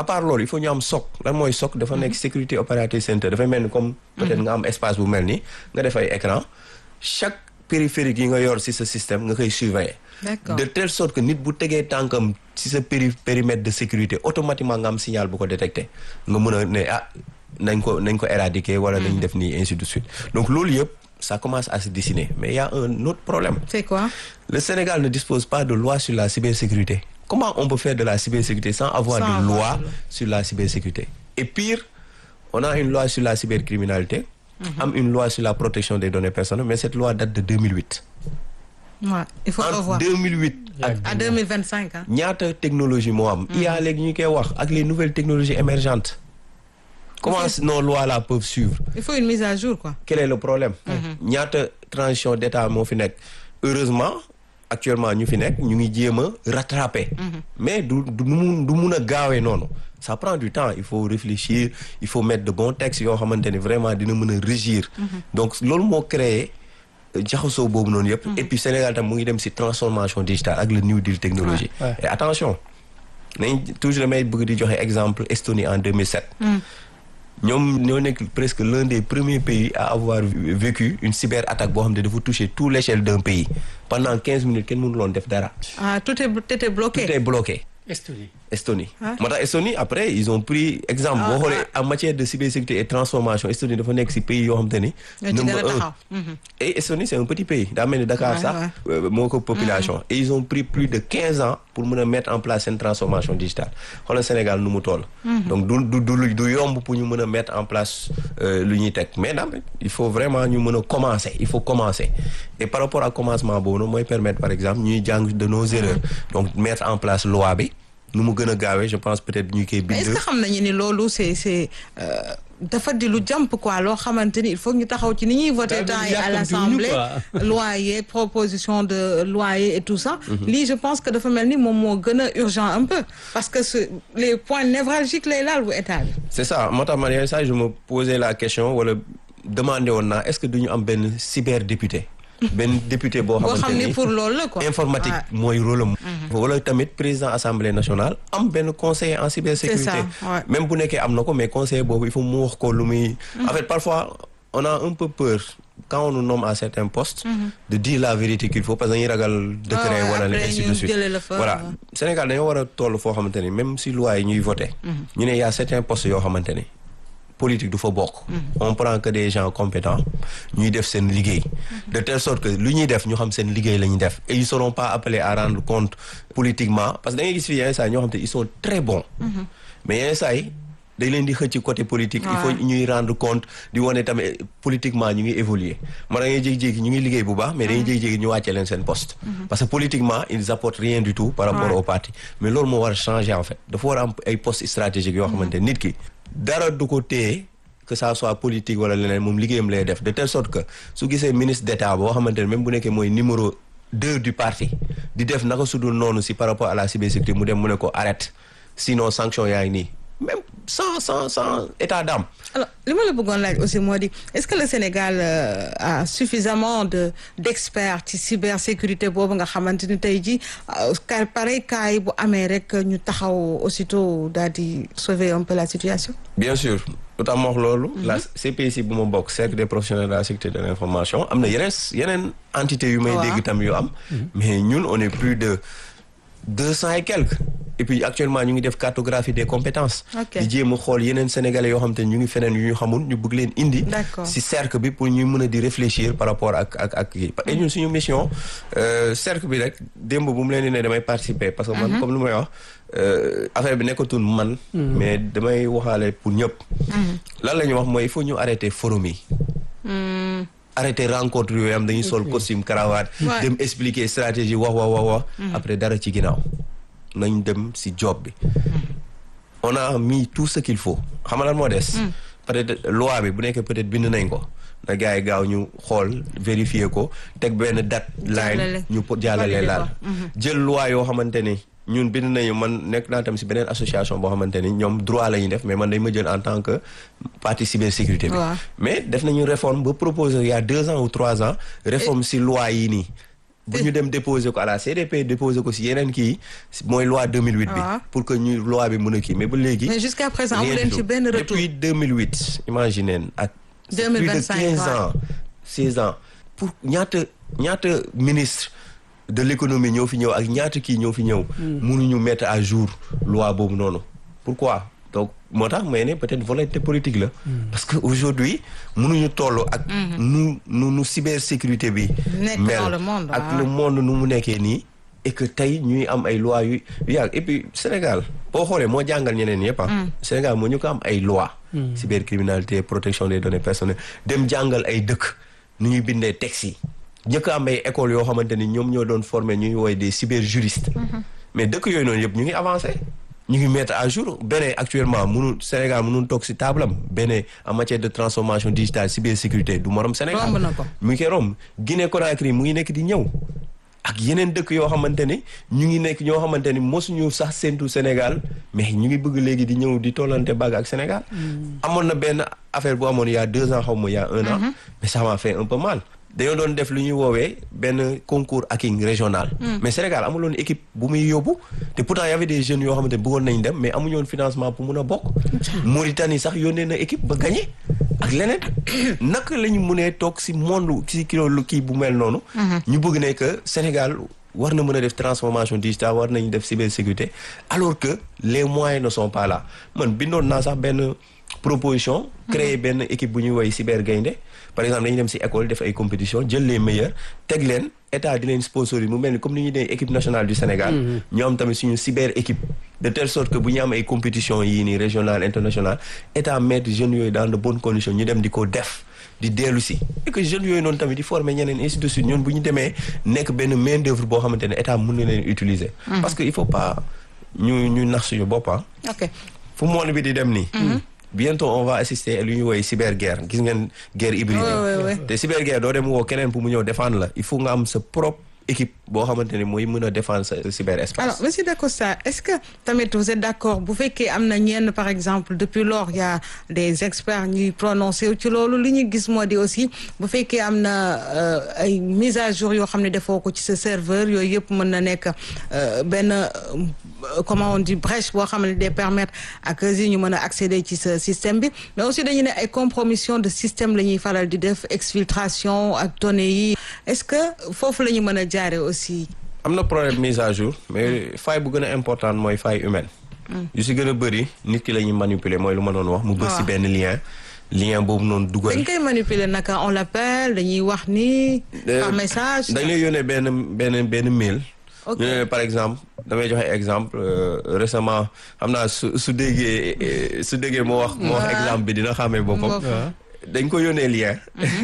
à part loolu il faut ñu am SOC lan mooy SOC dafa nekk sécurité operating center dafay mel ni comme peut-être nga am espace bu mel ni nga def ay écran chaque périphérique yi nga yor ci sa système nga koy surveiller D'accord. de telle sorte que nit bu tegee tànkam ci sa péri périmètre de sécurité automatiquement nga am signal bu ko détecté nga mën a ne ah nañ ko nañ ko éradiquer wala nañ def nii ainsi de suite donc loolu yëpp ça commence à se dessiner mais il y a un autre problème C'est quoi le Sénégal ne dispose pas de loi sur la cybersécurité comment on peut faire de la cybersécurité sans avoir Sans de avoir loi de loi. sur la cybersécurité et pire on a une loi sur la cybercriminalité am une loi sur la protection des données personnelles mais cette loi date de 2008 Ouais, il faut entre revoir. 2008 ak À 2025 hein. ñaata technologie moo am IA léegi ñu koy wax ak les nouvelles technologies émergentes comment nos lois là peuvent suivre Il faut une mise à jour quoi. quel est le problème ñaata transition d'état moo fi nekk heureusement actuellement ñu fi nekk ñu ngi jéem a rattraper mais du du mun du mun a gaawee noonu ça prend du temps il faut réfléchir il faut mettre de bons textes yoo xamante ne vraiment dina mën a régir donc loolu moo créé euh, jaxasoo boobu noonu yëpp et puis Sénégal tam mu ngi dem ci transformation digitale ak le new deal technologie Ouais. et attention nañ toujours damay bëgg di joxe exemple Estonie en 2007 ñoom ñoo nekk presque l'un des premiers pays à avoir vécu une cyberattaque boo xam ne dafa toucher tout l'échelle d'un pays pendant quinze minutes kenn mënu loon def dara Ah, tout est tout était bloqué. tout est bloqué Estonie. Estonie Ah. moo tax Estonie après ils ont pris exemple Ah, boo xoolee en matière de cybersécurité et transformation Estonie dafa nekk ci pays yoo xam te ni Ñoo ci gën a number un taxaw. Mhm. et Estonie c'est un petit pays daa mel ni Dakar Ouais, sax ouais. euh, moo ko population et ils ont pris plus de quinze ans pour mën a mettre en place seen transformation digitale xoolal Sénégal nu mu toll donc du du du du yomb pour ñu mën a mettre en place euh, lu ñuy teg mais daal il faut vraiment ñu mën a commencer il faut commencer et par rapport à commencement boobu noonu mooy permettre par exemple ñuy jàng de nos erreurs donc mettre en place loi bi nu mu gën a gaawee je pense peut-être ñu koy Mais est-ce bind que xam nañu ni loolu c'est c'est euh, dafa di lu jàmp quoi loo xamante ni il faut ñu taxaw ci ni ñuy voter Daa temps mel yi ni à yàkkamtiwuñu l'Assemblée quoi. loi yeeg proposition de loi yi et tout ça lii je pense que dafa mel ni moom moo gën a urgent un peu parce que ce les points névralgiques lay laal bu état bi c'est ça moo tax man yenn saa je me posais la question wala demandé woon naa est-ce que duñu am benn cyberdéputé benn député boo boo xamante xam ni ni pour loolu la quoi informatique Ouais. mooy rôle am wala tamit président assemblée nationale am benn conseiller en cybersécurité C'est ça, ouais. même bu nekkee am na ko mais conseiller boobu il faut mu wax ko lu muy en fait parfois on a un peu peur quand on nous nomme à certains postes de dire la vérité qu'il faut parce que dañuy ragal décret ouais, wala après ainsi ñu de suite jëlee la fa, voilà ouais. Sénégal dañoo war a toll foo xamante ni même si loi yi ñuy voté ñu ne y a certains postes yoo xamante ni politique du fa bokk on prend que des gens compétents ñuy def seen liggéey de telle sorte que lu ñuy def ñu xam seen liggéey la ñuy def et ils seront pas appelés à rendre compte politiquement parce que da ngay gis fii yenn saa yi ñoo xam te ils sont très bons mais yenn saa yi dañ leen di xëcc côté politique il faut Ouais. ñuy rendre compte di wane tamit politiquement ñu ngi évoluer ma da ngay jékki-jékki ñu ngi liggéey bu baax mais dañuy jékki-jékki ñu wàcce leen seen poste parce que politiquement ils apportent rien du tout par rapport Ouais. au parti mais loolu moo war a changer en fait dafa war a am ay postes stratégiques yoo xamante nit ki dara du ko téye que ça soit politique wala leneen moom liggéeyam lay def de telle sorte que su gisee ministre d'état boo xamante ne même bu nekkee mooy numéro deux du parti di def naka su dul noonu si par rapport à la cybersécurité mu dem mu ne ko arrête sinon sanction yaa ngi nii même sans sans sans état d'âme alors li ma la bëggoon laaj aussi moo di est-ce que le Sénégal euh, a suffisamment de d'experts ci cybersécurité boobu nga xamante ni tey jii ka pareil cas yi bu amee rek ñu taxaw aussitôt daal di sauver un peu la situation. bien sûr lu tax ma wax loolu la CPC bu ma bokk cercle des professionnels de la sécurité de l'information am na yeneen yeneen entité yu may Waaw. dégg tam yu am mais ñun on est plus de deux cent et quelques et puis actuellement ñu ngi def cartographie des compétences Ok. di jéem a xool yeneen sénégalais yoo xam te ñu ngi feneen yu ñu xamul ñu bëgg leen indi D'accord. si cercle bi pour ñu mën a di réfléchir par rapport ak ak ak kii et ñun suñu mission euh, cercle bi rek démb bu mu leen di ne damay participer parce que man comme lu may wax euh, affaire bi nekkatul man mais damay waxaale pour ñëpp lan la ñuy wax mooy il faut ñu arrêter forum yi Hmm. arrêter rencontre yooyu am dañuy sol costume cravate Ouais. dem expliquer stratégie wax wax wax wax après dara ci ginnaaw nañ dem si job bi on a mis tout ce qu'il faut xam nga lan moo des peut-être loi bi bu nekkee peut-être bind nañ ko na gars yi gaaw ñu xool vérifier ko teg benn date Jàllale. line ñu po- jàllale Valider laal ko. jël loi yoo xamante ni ñun bind nañu man nekk naa tam si beneen association boo xamante ni ñoom droit la ñuy def mais man dañ ma jël en tant que partie cybersécurité bi Waaw. mais def nañu réforme ba proposer il y a deux ans ou trois ans réforme si loi yi nii bu ñu dem déposer ko à la CDP déposer ko si yeneen kii mooy loi 2008 bi Ah. pour que ñu loi bi mën a kii mais ba léegi mais jusqu'à présent amu rien leen du ci tout. benn retour depuis 2008 imaginez ak c'est plus de 2025, 15 ouais. ans 16 ans pour ñaata ñaata ministre de l'économie ñoo fi ñëw ak ñaata kii ñoo fi ñëw mënuñu mettre à jour loi boobu noonu pourquoi donc moo tax may ne peut-être volonté politique la parce que aujourd'hui mënuñu toll ak nu nu nu cybersécurité bi Nekk mel dans le monde, ak waaw. le monde nu mu nekkee nii et que tey ñuy am ay lois yu yu yàgg et puis Sénégal boo xoolee moo jàngal ñeneen yëpp ah Sénégal moo ñu ko am ay lois cybercriminalité protection des données personnelles dem jàngal ay dëkk nu ñuy bindee textes yi njëkk a am ay écoles yoo xamante ni ñoom ñoo doon former ñuy woowee des cyberjuristes mais dëkk yooyu noonu yëpp ñu ngi avancé ñu ngi mettre à jour beneen actuellement mënu Sénégal mënul toog si table am beneen en matière de transformation digitale cybersécurité du morom Sénégal Romb na ko. mu ngi koy romb Guinée Conakry mu ngi nekk di ñëw ak yeneen dëkk yoo xamante ni ñu ngi nekk ñoo xamante ni mosuñu sax séntu Sénégal mais ñu ngi bëgg léegi di ñëw di tollante bàgg ak Sénégal. amoon na benn affaire bu amoon il y a deux ans xaw ma il y a un an. mais ça m'a fait un peu mal. dañoo doon def lu ñuy woowee benn concours hacking régional. mais Sénégal amuloon équipe bu muy yóbbu te pourtant y avait des jeunes yoo xamante ni bëggoon nañ dem mais amuñu woon financement pour mun a bokk. Mauritanie sax yónnee na équipe ba gagné. ak leneen naka la ñu mënee toog si monde si kilo lu kii bu mel noonu. ñu bëgg ne que Sénégal war na mën a def transformation digitale war nañu def cybersécurité alors que les moyens ne sont pas là man bindoon naa sax benn proposition. créer benn équipe bu ñuy woy cyber gaynde par exemple dañuy dem si école def ay compétition jël les meilleurs teg leen état di leen sponsoriser mu mel ni comme ni ñuy dee équipe nationale du Sénégal. ñu am tamit suñu cyber équipe. de telle sorte que bu ñu am ay compétition yii nii régional international état mettre jeunes yooyu dans de bonnes conditions ñu dem di ko def di dellu si. et que jeunes yooyu noonu tamit di former ñeneen ainsi de suite ñoon bu ñu demee nekk benn main d'œuvre boo xamante ne état mën na leen utiliser. parce que il faut pas ñu ñu nax suñu bopp ah. ok fu monde bi di dem nii. bientôt on va assister à lu ñuy woowee cyberguerre gis ngeen guerre hybride. Ouais, ouais, ouais. te cyberguerre doo dem woo keneen pour mu ñëw défendre la il faut nga am sa propre équipe boo xamante ne mooy mën a défendre sa cyberespace. alors monsieur Dacosta est-ce que tamit vous êtes d'accord bu fekkee am na ñenn par exemple depuis lors il y a des experts ñuy prononcé wu ci loolu li ñu gis moo di aussi bu fekkee am na euh, ay mise à jour yoo xam ne defoo ko ci sa serveur yooyu yëpp mën na nekk euh, benn euh, comment on dit brèche boo xam ne day permettre ak yi ñu mën a accéder ci sa système bi mais aussi dañu ne ay compromission de système la ñuy faral di def exfiltration ak données yi est-ce que foofu la ñu mën a jaare aussi am na problème mise à jour mais faille bu gën a importante mooy faille humaine. yu si gën a bëri nit ki la ñuy manipuler mooy lu ma doon wax. mu bës si waaw. benn lien. lien boobu noonu dugal. dañ koy manipuler naka on l'appelle dañuy wax ni par message dañ lay yónnee benn benn benn mail. Ok. ñu ne par exemple damay joxe exemple euh, récemment xam naa su su déggee eh, su déggee moo wax. moo wax Ouais. exemple bi dina xàmmee boppam. Boppam. dañ ko yónnee lien.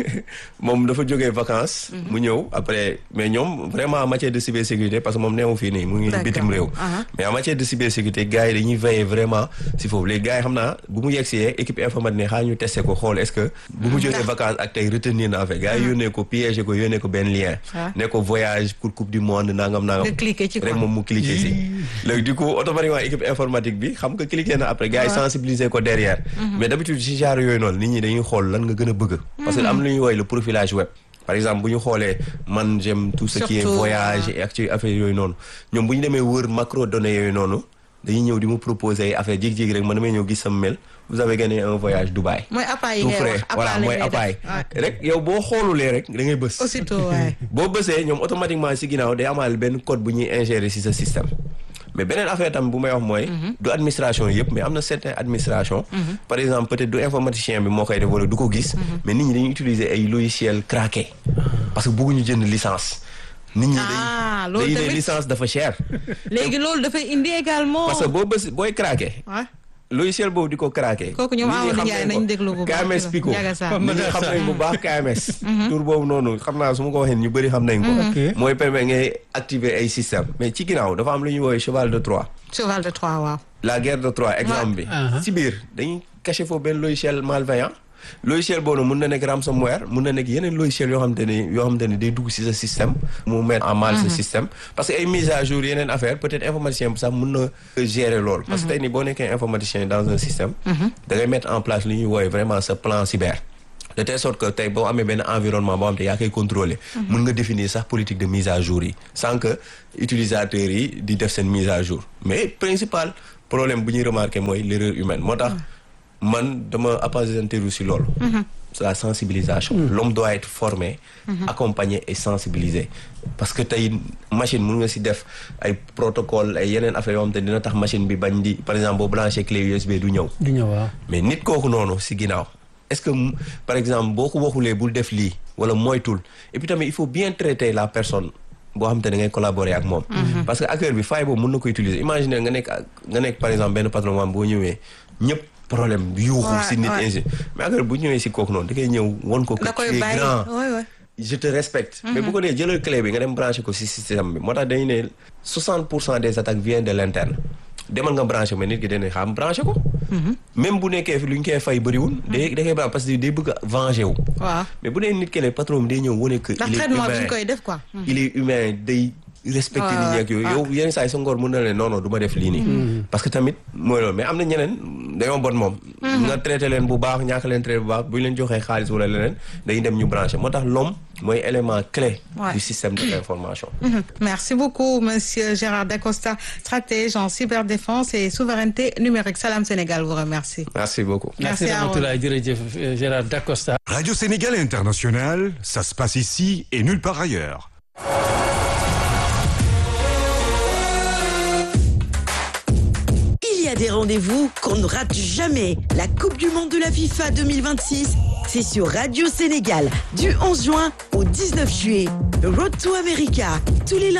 moom dafa jógee vacances. mu ñëw après mais ñoom vraiment en matière de cybersécurité parce que moom neewu fii nii mu ngi D'accord. bitim réew. Aha. mais en matière de cybersécurité gars yi dañuy veiller vraiment si foofu les gars yi xam naa bu mu yegsee équipe informatique ne xaar ñu testé ko xool est-ce que. bu mu jógee vacances ak tey retenir na affaire gars yi yónnee ko piégé ko yónnee ko benn lien. Ah. ne ko voyage pour coupe du monde nangam nangam. nga cliquer ci quoi rek moom mu cliquer si. léegi du coup automatiquement équipe informatique bi xam nga cliquer na après gars yi sensibiliser ko derrière. mais d'habitude si genre yooyu noonu nit ñi dañuy xool lan nga gën a bëgg. parce que am lu ñuy woowee le profilage web. par exemple bu ñu xoolee man j'aime tout ce qui est Surtout, voyage et ak ci affaire yooyu noonu ñoom bu ñu demee wër macro données yooyu noonu dañuy ñëw di mu proposer ay affaire jékki-jékki rek man damay ñëw gis sama mail vous avez gagné un voyage Dubaï. mooy appareil yi tout ngay frais wax voilà mooy appareil rek yow boo xoolulee rek da ngay bës. aussitôt waay boo bësee ñoom automatiquement si ginnaaw day amaale benn code bu ñuy ingérer si sa système mais beneen affaire tam bu may wax mooy du administration yëpp mais am na certaines administration par exemple peut-être du informaticien bi moo koy def wala du ko gis mais nit ñi dañuy utiliser ay logiciels craqués parce que bëgguñu jënd licence nit ñi Ah, dañ loolu dañuy ne tamit- licence dafa cher léegi loolu dafay indi également parce que boo bës booy craqué Ouais. logiciel boobu di ko craqué Kooku ñoom nit ñi Amadou xam Ndiaye nañ ko. nañ déglu bu baax KMS ci Pico Ndiaga Sarr. nit ñi xam nañ bu baax KMS tur boobu noonu xam naa su ma ko waxee ñu bëri xam nañ ko Ok. mooy permettre ngay activer ay système mais ci ginnaaw dafa am lu ñuy woowee cheval de Troie cheval de Troie waaw la guerre de Troie exemple bi Ah. ci biir dañuy caché foofu benn logiciel malveillant logiciel boobu mun na nekk ransomware mun na nekk yeneen logiciel yoo xamante ni yoo xamante ni day dugg ci sa système mu mettre en mal sa système parce que ay mise à jour yeneen affaire peut-être informaticien bi sax mun na gérer loolu parce que tey nii boo nekkee informaticien dans un système da ngay mettre en place li ñuy woowee vraiment sa plan cyber de telle sorte que tey boo amee benn environnement boo xam te yaa koy contrôler mën nga définir sax politique de mise à jour yi sans que utilisateurs yi di def seen mise à jour mais principal problème bu ñuy remarquer mooy l'erreur humaine moo tax man dama appesantiru si loolu la sensibilisation l'homme doit être formé accompagné et sensibilisé parce que tey machine mun nga si def ay protocole ay yeneen affaire yoo xam te dina tax machine bi bañ di par exemple boo branché clé USB du ñëw du ñëw waaw. mais nit kooku noonu si ginnaaw est-ce que par exemple boo ko waxulee bul def lii wala moytul et puis tamit il faut bien traiter la personne boo xam te da ngay collaborer ak moom parce que acteur bi faille boobu mën na ko utiliser imaginer nga nekk nga nekk par exemple benn patron moom boo ñëwee ñëpp problème yuuxu si nit ainsi mais acteur bu ñëwee si kooku noonu da koy ñëw won ko que da koy tu es bàyyi grand oui oui. je te respecte mais bu ko nee jëlal clé bi nga dem branché ko si système bi moo tax dañu ne 60 pour cent des attaques viennent de l'interne demal nga branché mais nit ki dañuy xam branché ko même bu nekkee fi lu ñu koy fay bëriwul day da koy branché parce que day bëgg a venger wu waaw mais bu dee nit ki le patron bi day ñëw wane que ndax il est traitement bi ñu humain koy def quoi. il est humain day respecté Ouais, nit ñi ak yooyu ouais. yow yenn saa yi sa ngor mën na leen non non du ma def lii nii parce que tamit mooy loolu mais am na ñeneen dañoo bon moom nga traité leen bu baax ñaaka leen traité bu baax bu ñu leen joxee xaalis wala leneen dañuy dem ñu branché moo tax l'homme mooy élément clé Ouais. du système de l'information Mhm. Merci beaucoup, Monsieur Gérard Dacosta, stratège en cyberdéfense et souveraineté numérique. Salam Sénégal vous remercie. merci beaucoup Merci, merci Aaron. Ramatoulaye jërëjëf euh, Gérard Dacosta. Radio Sénégal International, ça se passe ici et nulle part ailleurs. Il y a des rendez-vous qu'on ne rate jamais. La Coupe du Monde de la FIFA 2026, c'est sur Radio Sénégal du 11 juin au 19 juillet. Road to America, tous les lundis